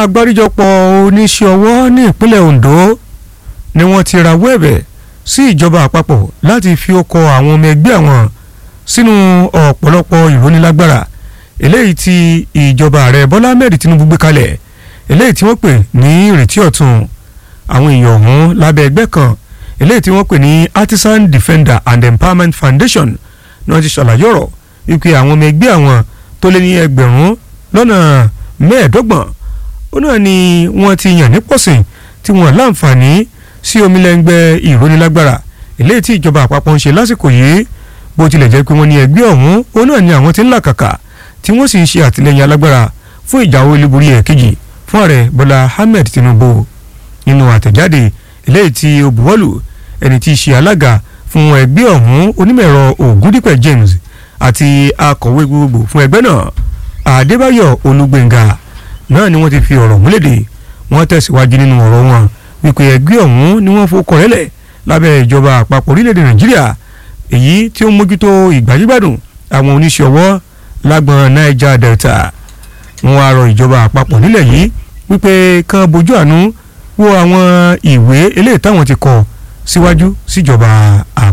agbáríjọpọ̀ oníṣẹ́ ọwọ́ ní ìpínlẹ̀ Ondo ni wọ́n ti rawọ́ ẹ̀bẹ̀ sí ìjọba àpapọ̀ láti fi ọkọ̀ àwọn ọmọ ẹgbẹ́ àwọn sínú ọ̀pọ̀lọpọ̀ ìrónilágbára eléyìí tí ìjọba ààrẹ Bọ́lá Ahmed Tinubu gbé kalẹ̀ eléyìí tí wọ́n pè ní ìrètí ọ̀tun àwọn èèyàn ọ̀hún lábẹ́ ẹgbẹ́ kan eléyìí tí wọ́n pè ní Artisan Defender and Empowerment Foundation náà ti ṣàlàyé ọ̀rọ̀ wípé àwọn ọmọ ẹgbẹ́ àwọn tó lé ní ẹgbẹ̀rún lọ́nà mẹ́ẹ̀ẹ́dọ́gbọ̀n ó náà ni wọ́n ti yàn ní pọ̀sìn tí wọ́n láǹfààní sí omilẹ́ngbẹ́ ìrónilágbára eléyìí tí ìjọba àpapọ̀ ń ṣe lásìkò yìí bó tilẹ̀ jẹ́ pé wọ́n ní ẹgbẹ́ ọ̀hún ó náà ni àwọn ti ń làkàkà tí wọ́n sì ń ṣe àtìlẹ́yìn alágbára fún ìjáwé olúborí ẹ̀kejì fún ààrẹ Bọ́lá Ahmed Tinubu nínú àtẹ̀jáde eléyìí tí ó buwọ́lù ẹni tí í ṣe alága fún ẹgbẹ́ ọ̀hún onímọ̀-ẹ̀rọ Ògúndípẹ̀ James àti akọ̀wé gbogbo fún ẹgbẹ́ náà Adébáyọ̀ Olúgbéngà náà ni wọ́n ti fi ọ̀rọ̀ múlẹ̀dẹ̀ wọ́n tẹ̀síwájú nínú ọ̀rọ̀ wọn wípé ẹgbẹ́ ọ̀hún ni wọ́n fọkọ̀ rẹ́lẹ̀ lábẹ́ ìjọba àpapọ̀ orílẹ̀-èdè Nàìjíríà èyí tí ó ń mójútó ìgbàyígbádùn àwọn oníṣẹ́ ọwọ́ lágbọn Niger Delta wọ́n wá rọ ìjọba àpapọ̀ nílẹ̀ yìí wípé kán bójú àánú wo àwọn ìwé eléyìí táwọn ti kọ síwájú síjọba àpapọ̀.